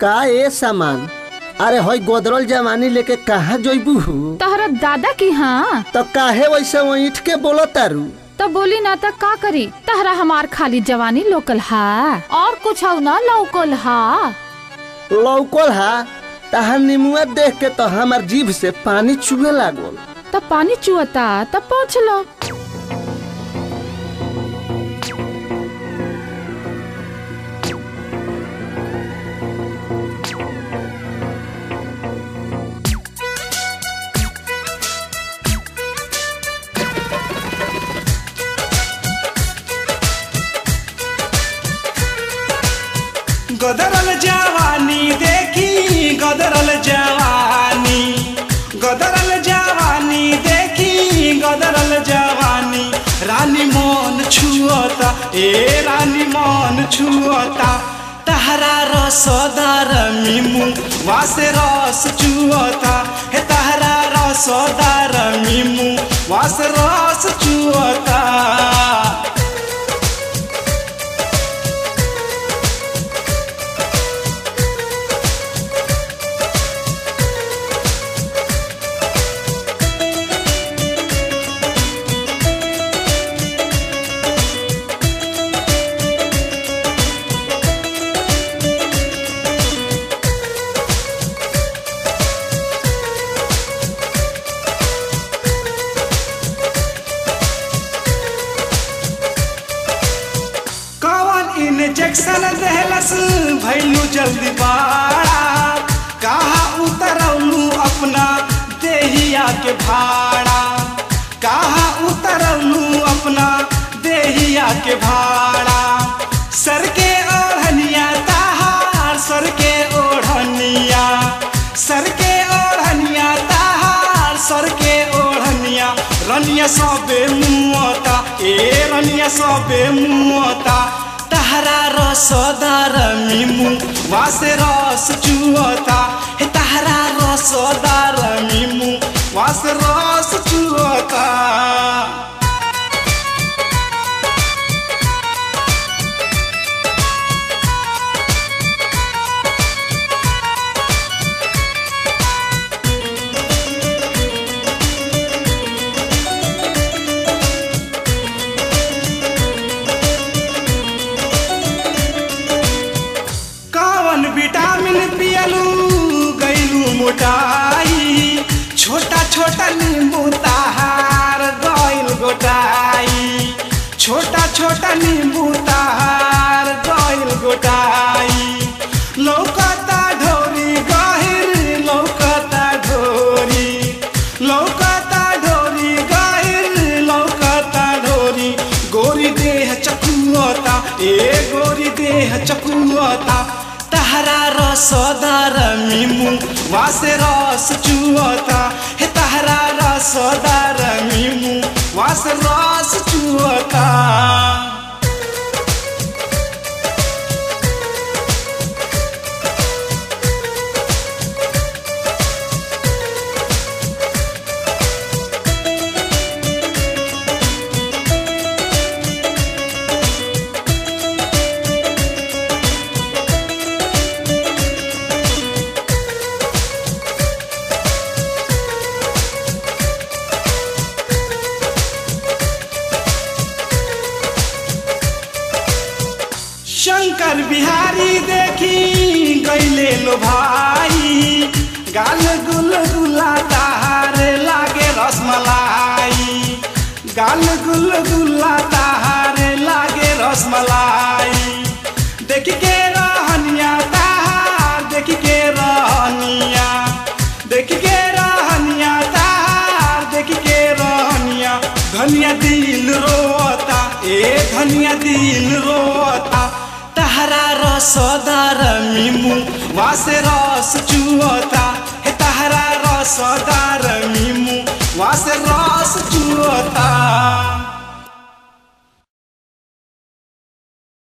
का ए सामान अरे हई गोदरल जवानी लेके कहाँ जइबू तहरा दादा की हाँ तो काहे वैसे ईट के बोलो तारू तो बोली ना तो का करी तहरा हमार खाली जवानी लोकल हा और कुछ हो ना लोकल हा लौकल हा तहार निमुआ देख के तो हमार जीभ से पानी चुए लागल तब पानी चुअता तब पहुँच लो गदरल जवानी देखी गदरल जवानी गदरल जवानी देखी गदरल जवानी रानी मन छुअता ए रानी मन छुअता तहरा रसदार मिमु वासे रस चुअता हे तहरा रसदार मिमु वासे रस चुअता कौन इंजेक्शन देहलस भैलू जल्दी बाड़ा कहा उतरलू अपना देहिया के भाड़ा कहा उतरलू अपना देहिया के भाड़ा सर के ओढ़निया ताहार सर के ओढ़निया सर के ओढ़निया ताहार सर के ओढ़निया रनिया सबे मुआता ए रनिया सबे मुआता तहरा रसदार मिमु वासे रस चुअता हे तहरा रसदार मिमु वासे रस चुअता कौन विटामिन पियलू गैलू मोटाई छोटा छोटा नींबू ताहार गैल गोटाई छोटा छोटा नींबू ताहार गैल गोटाई लौकता ढोरी गहिर लौकता ढोरी लौकता ढोरी गहिर लौकता ढोरी गोरी देह चकुअता ए गोरी देह चकुअता तहरा रसदार मिमु वासे रस चुअता हे तहरा रसदार मिमु वासे रस चुअता शंकर बिहारी देखी गैले लो भाई गाल गुल गुला ताहार लागे रसमलाई गाल गुल गुला ताहार लागे रसमलाई देख के रहनिया ताहार देख के रहनिया देख के रहनिया ताहार देख के रहनिया धनिया दिल रोता ए धनिया दिल रोता तहरा रसदार मिमु वासे रस चुअता हे तहरा रसदार मिमु वासे रस चुअता